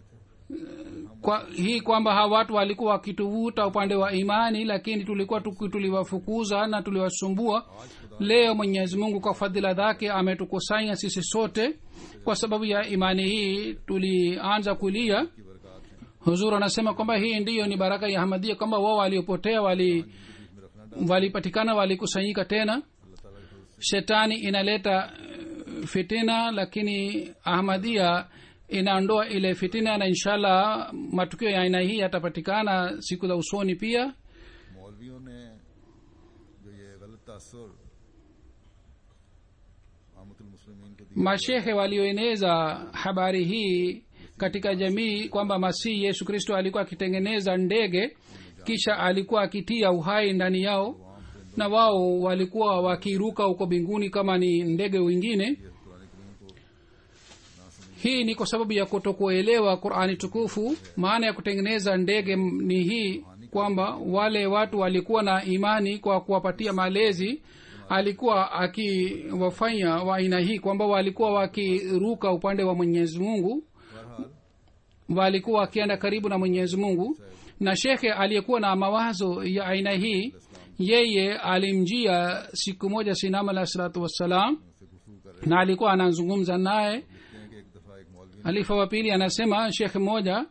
kwa hii kwamba hawa watu walikuwa wakituvuta upande wa imani lakini tulikuwa tuki- tuliwafukuza na tuliwasumbua leo mwenyezi mungu kwa fadhila zake ametukusanya sisi sote kwa sababu ya imani hii tulianza kulia
की बरकत है
huzur anasema kwamba hii ndiyo ni baraka ya hamadia kwamba wao waliopotea wali walipatikana walikusanyika tena shetani inaleta eh, fitina lakini ahmadia inaondoa ile fitina na inshallah matukio ya aina hii yatapatikana siku za usoni pia
मौलवियों ने जो ये गलत तासर आमतुल मुस्लिमीन को दिया
mashehe walioeneza habari hii katika jamii kwamba masihi yesu kristo alikuwa akitengeneza ndege kisha alikuwa akitia uhai ndani yao na wao walikuwa wakiruka huko mbinguni kama ni ndege wengine hii ni kwa sababu ya kutokuelewa qurani tukufu maana ya kutengeneza ndege m- ni hii kwamba wale watu walikuwa na imani kwa kuwapatia malezi alikuwa akiwafanya wa aina hii kwamba walikuwa wakiruka upande wa mwenyezi mungu walikuwa wakienda karibu na mwenyezi mungu na shekhe aliyekuwa na mawazo ya aina hii yeye alimjia siku moja sinam alah salatu wassalam na alikuwa anazungumza naye
कहते हैं कि एक दफा एक मौलवी
halifa wa pili anasema shekhe mmoja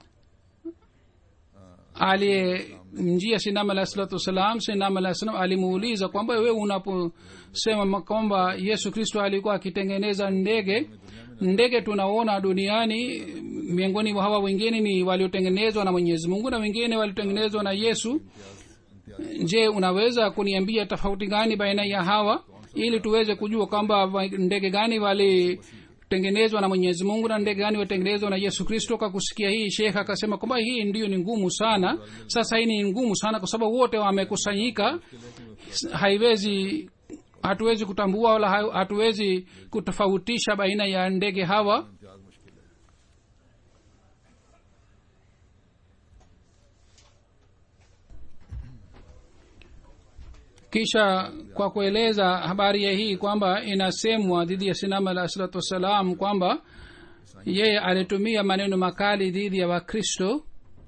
aliyemjia sinam alah salatu wassalam sinam alah salam alimuuliza kwamba wewe unaposema kwamba yesu kristo alikuwa akitengeneza ndege ndege tunaona duniani miongoni mwa hawa wengine ni waliotengenezwa na mwenyezi mungu na wengine waliotengenezwa na yesu je unaweza kuniambia tofauti gani baina ya hawa ili tuweze kujua kwamba wa- ndege gani walitengenezwa na mwenyezi mungu na ndege gani walitengenezwa na yesu kristo kwa kusikia hii shekh akasema kwamba hii ndiyo ni ngumu sana sasa hii ni ngumu sana kwa sababu wote wamekusanyika haiwezi hatuwezi kutambua wala ha- hatuwezi kutofautisha baina ya ndege hawa
Imtiaz मुश्किल है
kisha kwa kueleza habari ya hii kwamba inasemwa dhidi ya sinama alah salatu wassalam kwamba yeye alitumia maneno makali dhidi ya wakristo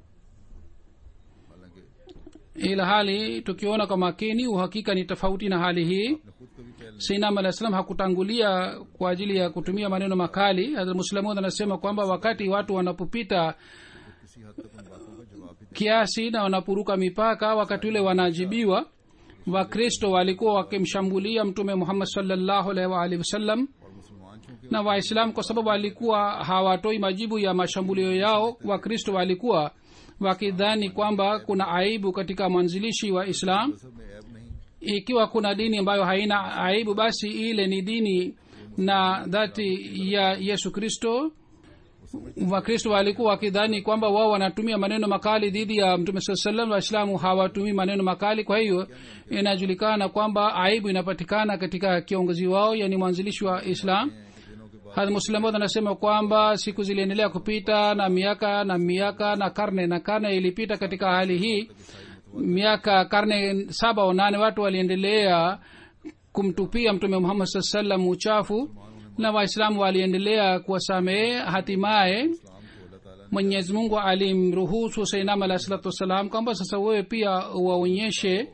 हालांकि
ila hali tukiona kwa makini uhakika ni tofauti na hali hii
अपने खुद को भी पहले
sinam alah salam hakutangulia kwa ajili ya kutumia maneno makali muslamud anasema kwamba wakati watu wanapopita
किसी हद तक उन बातों का जवाब भी
kiasi na wanapuruka mipaka wakati ule wanajibiwa wakristo walikuwa wakimshambulia mtume muhammad salllahu alaihi waalihi wasallam
और मुसलमान चूंकि
na waislamu kwa sababu walikuwa hawatoi majibu ya mashambulio yao wakristo walikuwa wakidhani kwamba kuna aibu katika mwanzilishi wa islam
मजहब में ऐब नहीं
ikiwa kuna dini ambayo haina aibu basi ile ni dini na dhati ya yesu kristo wakristo walikuwa wakidhani kwamba wao wanatumia maneno makali dhidi ya mtume saa salam waislamu hawatumii maneno makali kwa hiyo inajulikana kwamba aibu inapatikana katika kiongozi wao yani mwanzilishi wa islam hadh muslamod anasema kwamba siku ziliendelea kupita na miaka na miaka na karne na karne ilipita katika hali hii miaka karne saba au nane watu waliendelea kumtupia mtume muhammad saa salam uchafu na waislamu waliendelea kuwasamehe hatimaye
इस्लाम को अल्लाह ताला
mwenyezi mungu alimruhusu sainam alahi salatu wassalam kwamba sasa wewe pia waonyeshe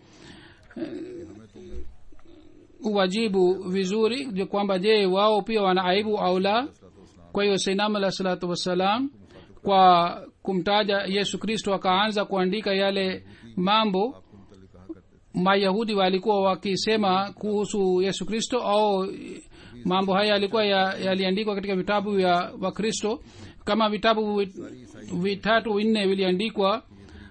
uwajibu vizuri je kwamba je wao pia wana aibu au la kwa hiyo sainam alahi salatu wassalam kwa kumtaja yesu kristo akaanza kuandika yale mambo
को मुतल कहा करते थे
mayahudi walikuwa wakisema kuhusu yesu kristo au mambo haya yalikuwa ya- yaliandikwa katika vitabu vya wakristo kama vitabu vi- vitatu vinne viliandikwa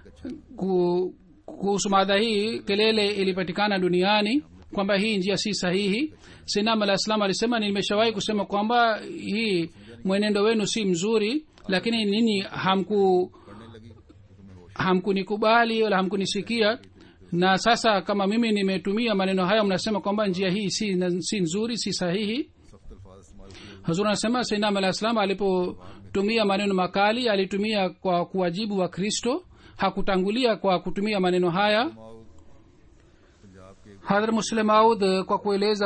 ku- kuhusu mada hii kelele ilipatikana duniani kwamba hii njia si sahihi sinam alah salam alisema nimeshawahi kusema kwamba hii mwenendo wenu si mzuri lakini ninyi hamku
पढ़ने लगी तो तुम्हें होश
hamkunikubali wala hamkunisikia na sasa kama mimi nimetumia maneno haya mnasema kwamba njia hii si, si nzuri si sahihi
सख्त अल्फाज इस्तेमाल किए
hazur anasema sainam alah salam alipotumia maneno makali alitumia kwa kuwajibu wa kristo hakutangulia kwa kutumia maneno haya
माओ पंजाब के
hadhar muslim aud kwa kueleza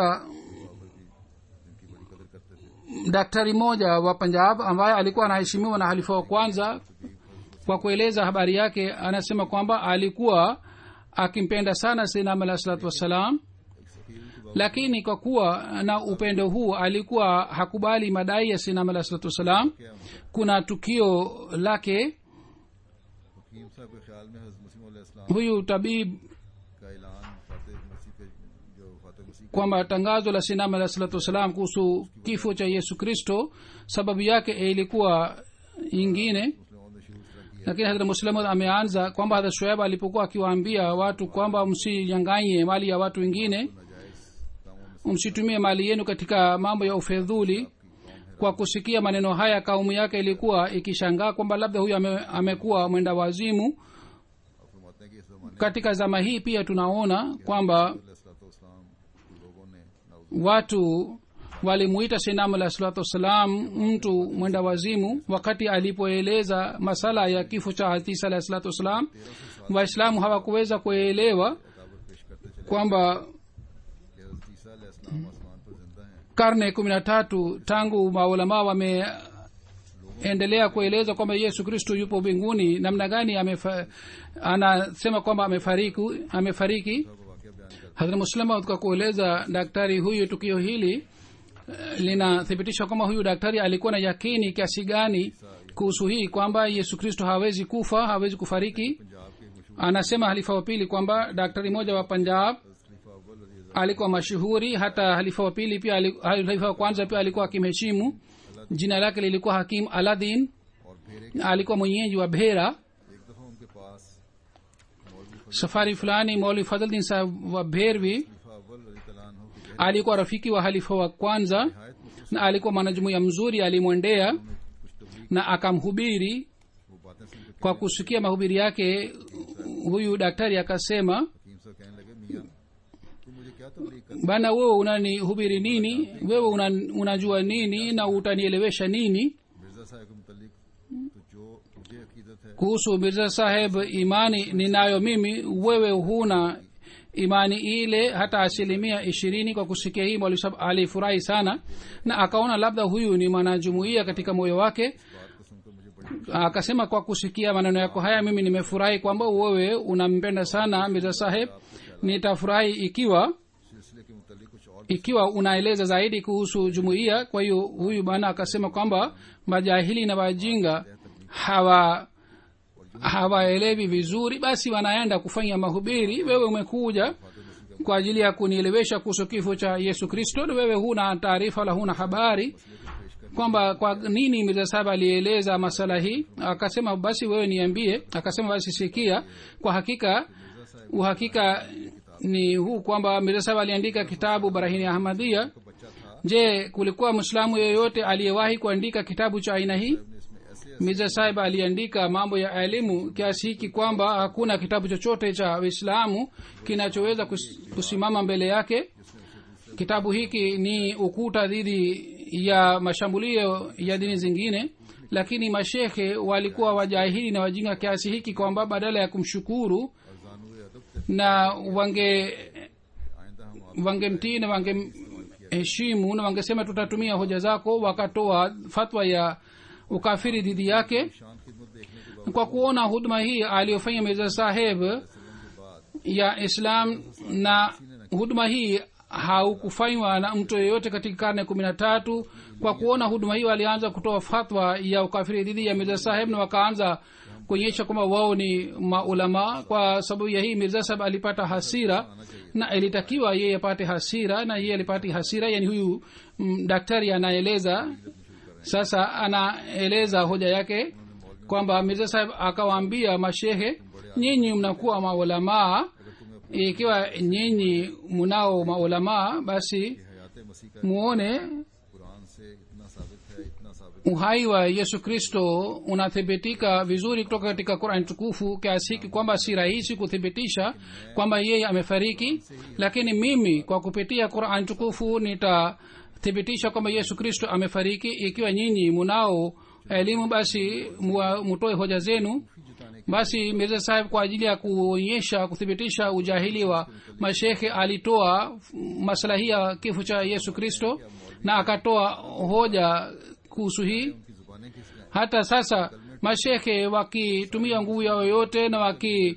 जिनकी बड़ी कदर करते थे
daktari mmoja wa punjab ambaye alikuwa anaheshimiwa na halifa wa kwanza kwa kueleza habari yake anasema kwamba alikuwa akimpenda sana sinam alah salatu wassalam lakini kwa kuwa na upendo huu alikuwa hakubali madai ya sinam alah salatu wassalam kuna tukio lake
हकीम साहब के ख्याल में हजरत मसीह इस्लाम
huyu tabib
का ऐलान फातिह मसीह के जो फातिह मसीह के
kwamba tangazo la sinam alah salatu wassalam kuhusu kifo cha yesu kristo sababu yake ilikuwa ingine
मुस्लिमों ने शुरू इस तरह किया
lakini hadrat muslimud ameanza kwamba hadrat shoaib alipokuwa akiwaambia watu kwamba msinyanganye mali ya watu wengine
नाजायज कामों में
msitumie mali yenu katika mambo ya ufedhuli kwa kusikia maneno haya kaumu yake ilikuwa ikishangaa kwamba labda huyu ame, amekuwa mwenda wazimu
आप फरमाते हैं कि इस जमाने
katika zama hii pia tunaona kwamba
में इस्लाम के लोगों ने नाउज
watu walimuita sinamu alah salatu wassalam mtu mwenda wazimu wakati alipoeleza masala ya kifo cha hatisa alah salatu wassalam waislamu hawakuweza kuelewa
किताबत पेश करते चले
kwamba
कि हजरत ईसा अलैहिस्सलाम आसमान पर जिंदा हैं
karne kumi na tatu tangu maulamaa wameendelea kueleza kwamba yesu kristo yupo mbinguni namna gani amefa, anasema kwamba amefariki amefariki
तो वाक्य बयान करते
hadhra muslima kwa kueleza daktari huyu tukio hili eh, linathibitisha kwamba huyu daktari alikuwa na yakini kiasi gani kuhusu hii kwamba yesu kristo hawezi kufa hawezi kufariki
Punjab के मशहूर
anasema halifa wa pili kwamba daktari mmoja wa punjab
खलीफा अव्वल रजी
alikuwa mashuhuri hata halifa wa pili pia ali- halifa wa kwanza pia alikuwa akimheshimu jina lake lilikuwa hakim aladin
और फिर एक
alikuwa mwenyeji wa bhera
एक दफा उनके पास मौलवी
safari fulani mauli fadldin sahab wa bhervi
खलीफा अव्वल रजी तआला अन्हु की
alikuwa rafiki wa halifa wa kwanza
नहायत मुखलिस
na alikuwa mwanajumuiya mzuri alimwendea
में कुछ तबलीग
na akamhubiri
वो बातें सुन के
kwa kusikia mahubiri yake huyu daktari akasema
हकीम साहब कहने लगे मियाँ तू मुझे क्या तबलीग कर
bana wewe unanihubiri nini wewe una, unajua nini na utanielewesha nini
Mirza साहब के मुतलिक तो जो मुझे अकीदत है
kuhusu mirza saheb imani ninayo mimi wewe huna imani ile hata asilimia ishirini kwa kusikia hii mwalimu sahab alifurahi sana na akaona labda huyu ni mwanajumuia katika moyo wake
बात को सुनकर मुझे बड़ी
akasema kwa kusikia maneno yako haya mimi nimefurahi kwamba wewe unampenda sana mirza saheb nitafurahi ikiwa
सिलसिले के मुतलिक कुछ और
ikiwa unaeleza zaidi kuhusu jumuiya kwa hiyo huyu bwana akasema kwamba majahili na wajinga hawa hawaelewi vizuri basi wanaenda kufanya mahubiri wewe umekuja kwa ajili ya kunielewesha kuhusu kifo cha yesu kristo na wewe huna taarifa wala huna habari kwamba kwa nini mirza sahab alieleza masala hii akasema basi wewe niambie akasema basi sikia kwa hakika uhakika ni huu kwamba mirza sahab aliandika kitabu barahini ahmadia
बच्चा था
je kulikuwa mwislamu yeyote aliyewahi kuandika kitabu cha aina hii
ने इसमें ऐसे
mirza sahib aliandika mambo ya elimu kiasi hiki kwamba hakuna kitabu chochote cha uislamu kinachoweza kus- kusimama mbele yake kitabu hiki ni ukuta dhidi ya mashambulio ya dini zingine lakini mashekhe walikuwa wajahili na wajinga kiasi hiki kwamba badala ya kumshukuru
अरजानुए अदब थे
na wange
आइंदा हम
wangemtii na wangemheshimu na wangesema tutatumia hoja zako wakatoa fatwa ya ukafiri dhidi yake
शान खिदमत देखने के
kwa kuona huduma hii aliyofanya mirza saheb ya islam na huduma hii haukufanywa na mtu yeyote katika karne kumi na tatu kwa kuona huduma hiyo alianza kutoa fatwa ya ukafiri dhidi ya mirza saheb na wakaanza kuonyesha kwamba wao ni maulama kwa sababu ya hii mirza saheb alipata hasira na ilitakiwa yeye apate hasira na yeye alipati hasira yani huyu mm, daktari anaeleza sasa anaeleza hoja yake kwamba mirza saheb akawaambia mashehe nyinyi mnakuwa maulamaa ikiwa nyinyi mnao maulamaa basi
हयात मसीह का
muone
कुरान से इतना साबित है इतना साबित
uhai wa yesu kristo unathibitika vizuri kutoka katika qurani tukufu kiasi hiki kwamba si rahisi kuthibitisha kwamba yeye amefariki lakini mimi kwa kupitia qurani tukufu nitathibitisha kwamba yesu kristo amefariki ikiwa nyinyi munao elimu basi mua- mutoe hoja zenu basi mirza sahib kwa ajili ya kuonyesha kuthibitisha ujahili wa mashekhe alitoa maslahi ya kifo cha yesu kristo na akatoa hoja kuhusu hii
की जुबानें किस
hata sasa mashekhe wakitumia nguvu yao yote na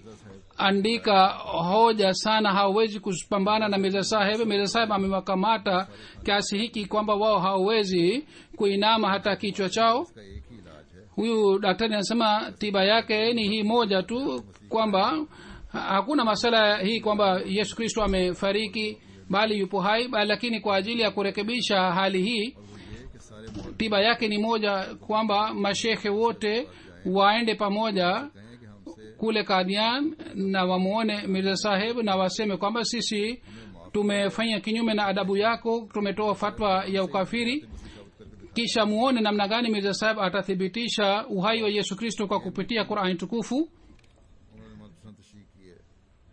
wakiandika hoja sana hawawezi kupambana na mirza saheb mirza saheb amewakamata kiasi hiki kwamba wao hawawezi kuinama hata kichwa chao
का एक ही इलाज है
huyu daktari anasema tiba yake ni hii moja tu kwamba ha- hakuna masala hii kwamba yesu kristo amefariki bali yupo hai bali lakini kwa ajili ya kurekebisha hali hii
ये कि सारे मौलवी
tiba yake ni moja kwamba mashekhe wote waende pamoja
कहें कि हमसे
kule kadian na wamuone mirza saheb na waseme kwamba sisi tumefanya kinyume na adabu yako tumetoa fatwa ya ukafiri kisha muone namna gani mirza saheb atathibitisha uhai wa yesu kristo kwa kupitia qurani tukufu
उन्होंने मनपसंद तशरीह की है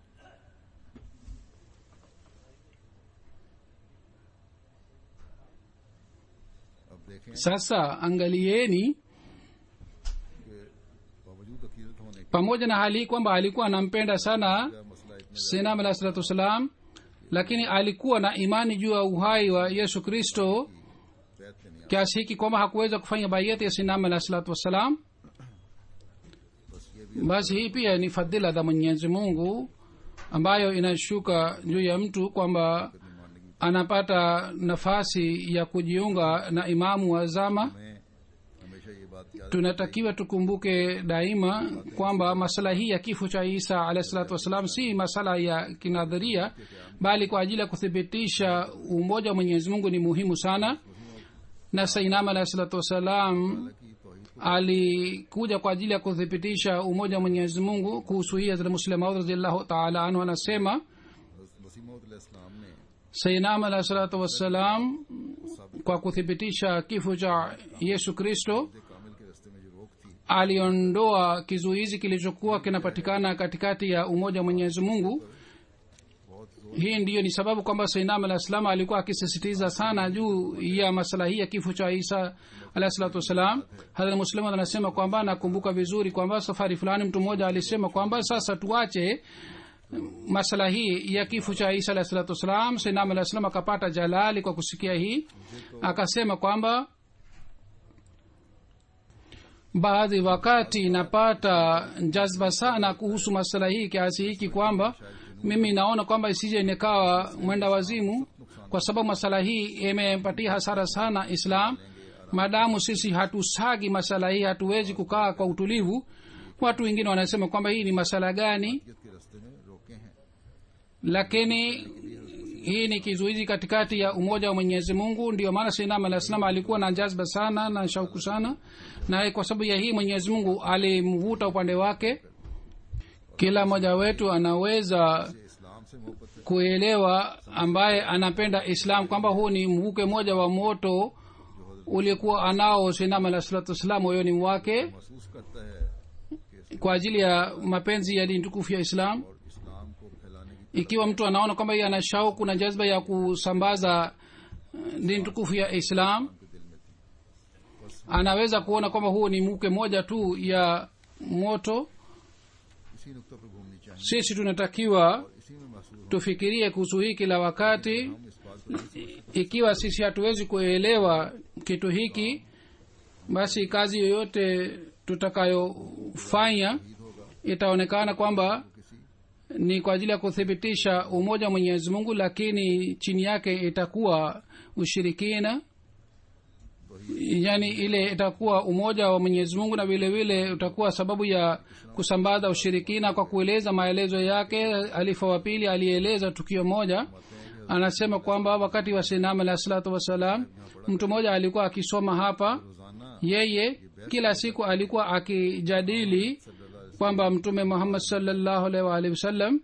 अब देखें
sasa angalieni
कि बावजूद अकीदत होने के
pamoja na hali hii kwamba alikuwa anampenda sana
क्या मसला इतने
sinam alah salatu wassalam lakini alikuwa na imani juu ya uhai wa yesu kristo
बैत के नहीं
kiasi hiki kwamba hakuweza kufanya baiyati ya sinam alah salatu wassalam
बस ये भी
basi hii pia ni fadhila za mwenyezi mungu ambayo inashuka juu ya mtu kwamba
मानने की
anapata nafasi ya kujiunga na imamu wa zama
हमें हमेशा ये बात याद
tunatakiwa tukumbuke daima kwamba masala hii ya kifo cha isa alahi salatu wassalam si masala ya kinadharia bali kwa ajili ya kuthibitisha umoja wa mwenyezi mungu ni muhimu sana na sainam alahi salatu wassalam
की तोहहीद
alikuja kwa ajili ya kuthibitisha umoja wa mwenyezi mungu kuhusu hii hazrat muslim maud raziallahu taala anhu anasema
वसीमतलाम ने
sainam alahi salatu wassalam kwa kuthibitisha kifo cha yesu kristo
कामिल के रास्ते में जो रोक थी
aliondoa kizuizi kilichokuwa kinapatikana katikati ya umoja wa mwenyezi mungu hii ndiyo ni sababu kwamba sainam alah salam alikuwa akisisitiza sana juu ya masala hii ya kifo cha isa alahi salatu wassalam hadhra muslim anasema kwamba nakumbuka vizuri kwamba safari fulani mtu mmoja alisema kwamba sasa tuache masala hii ya kifo cha isa alahi salatu wassalam sainam alah salam akapata jalali kwa kusikia hii akasema kwamba baadhi wakati napata jazba sana kuhusu masala hii kiasi hiki kwamba mimi naona kwamba isije nikawa mwenda wazimu kwa sababu masala hii imepatia hasara sana islam maadamu sisi hatusagi masala hii hatuwezi kukaa kwa utulivu watu wengine wanasema kwamba hii ni masala gani
के रास्ते में रोके हैं
lakini hii ni kizuizi katikati ya umoja wa mwenyezi mungu ndio maana sinam alah salam alikuwa na jazba sana na shauku sana naye kwa sababu ya hii mwenyezi mungu alimvuta upande wake kila mmoja wetu anaweza
इस्लाम से मोहब्बत है
kuelewa ambaye anapenda islam kwamba huu ni mvuke moja wa moto uliokuwa anao sinam alah salatu wassalam moyoni mwake
महसूस करता है कि
kwa ajili ya mapenzi ya dini tukufu ya islam
और इस्लाम को फैलाने की
ikiwa mtu anaona kwamba yeye ana shauku na jazba ya kusambaza uh, dini tukufu ya islam
के दिल में थी
anaweza kuona kwamba huu ni mke moja tu ya moto
इसी नुक्ता पर घूमनी चाहिए
sisi tunatakiwa
इसी में महसूस
tufikirie kuhusu hii kila wakati
हम इस बात को नहीं सोच
ikiwa sisi hatuwezi kuelewa kitu hiki basi kazi yoyote tutakayofanya itaonekana kwamba
किसी
ni kwa ajili ya kuthibitisha umoja wa mwenyezi mungu lakini chini yake itakuwa ushirikina yaani ile itakuwa umoja wa mwenyezi mungu na vile vile utakuwa sababu ya kusambaza ushirikina kwa kueleza maelezo yake alifa wa pili alieleza tukio moja anasema kwamba wakati wa sinam alahi salatu wassalam mtu mmoja alikuwa akisoma hapa
रोजाना
yeye kila siku alikuwa akijadili kwamba mtume muhammad salllahu alaihi waalihi wasallam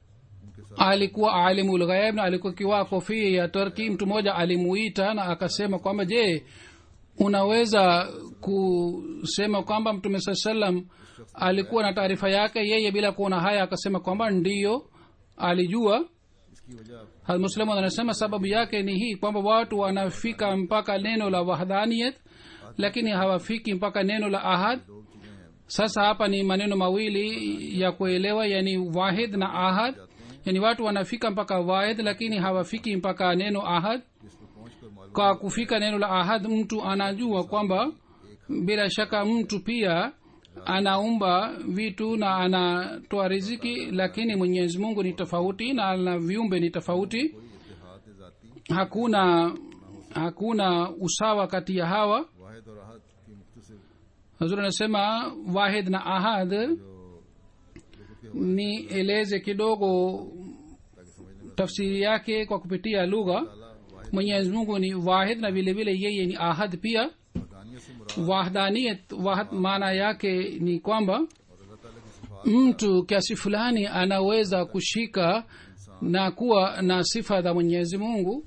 alikuwa alimu lghaib na alikuwa kiwaa kofia ya turki mtu mmoja alimuita na akasema kwamba je unaweza kusema kwamba mtume saa salam alikuwa na taarifa yake yeye bila kuona haya akasema kwamba ndiyo alijua
इसकी वजह
muslimu anasema sababu yake ni hii kwamba watu wanafika mpaka neno la wahdaniyat lakini hawafiki mpaka neno la ahad
दो चीजें हैं
sasa hapa ni maneno mawili ya kuelewa yani wahid na ahad yani watu wanafika mpaka wahid lakini hawafiki mpaka neno ahad
जिस पर पहुंच कर मालूम
kwa kufika neno la ahad mtu anajua kwamba bila shaka mtu pia anaumba vitu na anatoa riziki lakini mwenyezi mungu ni tofauti na na viumbe ni tofauti
कोई इतिहाद जाती
hakuna hakuna usawa kati ya hawa
वाहिद और आहद की मुख्तसर
hazur anasema wahid na ahad
जो लोगों के
nieleze kidogo
ताकि समझने में
tafsiri yake kwa kupitia lugha
ताला वाहिद
mwenyezi mungu ni wahid na vile vile yeye ni ahad pia
वदानियत से मुराद
wahdaniyat wahad maana yake ni kwamba
और अल्लाह ताला की सिफात
mtu kiasi fulani anaweza kushika na kuwa na sifa za mwenyezi mungu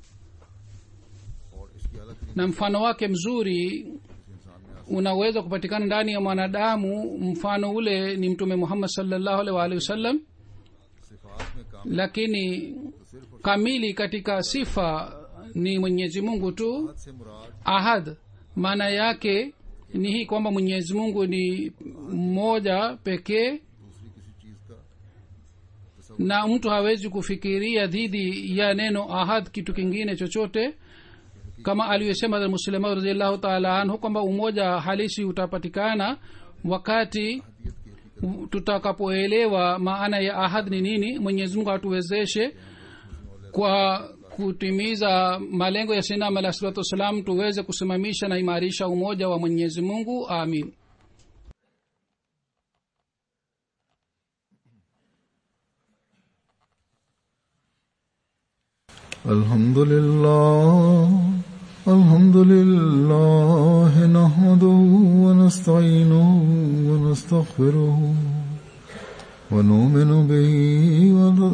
और इसकी अलग तरीके
na mfano wake mzuri
से इंसान में
unaweza kupatikana ndani ya mwanadamu mfano ule ni mtume muhammad salllahu alaihi waalihi wasallam
सिफात में काम
lakini
तो सिर्फ और
kamili katika sifa ni mwenyezi mungu tu
सिफात से मुराद
ahad maana yake ni hii kwamba mwenyezi mungu ni mmoja pekee
दूसरी किसी चीज का
na mtu hawezi kufikiria dhidi ya neno ahad kitu kingine chochote kama aliyosema muslima radiallahu taala anhu kwamba umoja halisi utapatikana wakati
हदीयत की हकीकत
tutakapoelewa maana ya ahad ni nini mwenyezi mungu atuwezeshe kwa kutimiza malengo ya sinam alah salatu wassalam tuweze kusimamisha na imarisha umoja wa mwenyezi mungu amin
الحمد لله الحمد لله نحمده ونستعينه ونستغفره ونؤمن به ون-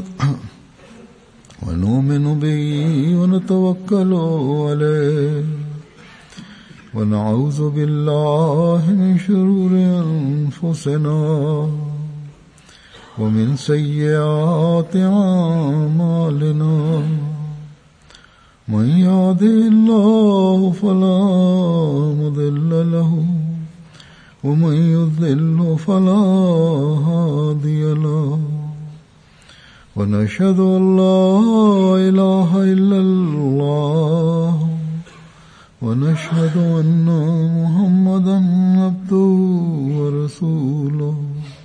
ونؤمن به ونتوكل عليه ونعوذ بالله من شرور أنفسنا ومن سيئات أعمالنا من يهده الله فلا مضل له ومن يضلل فلا هادي له ونشهد أن لا إله إلا الله ونشهد أن محمدا عبده ورسوله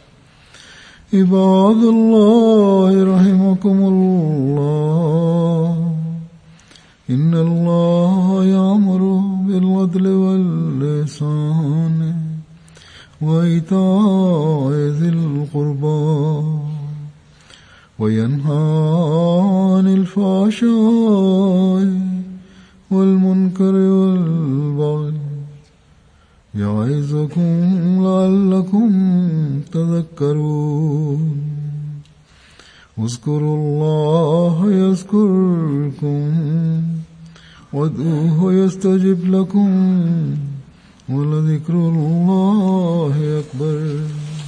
عباد الله رحمكم الله إن الله يأمر بالعدل واللسان وإيتاء ذي القربى وينهى عن الفحشاء والمنكر والبغي يعظكم لعلكم تذكرون اذكروا الله يذكركم وادعوه يستجب لكم ولذكر الله أكبر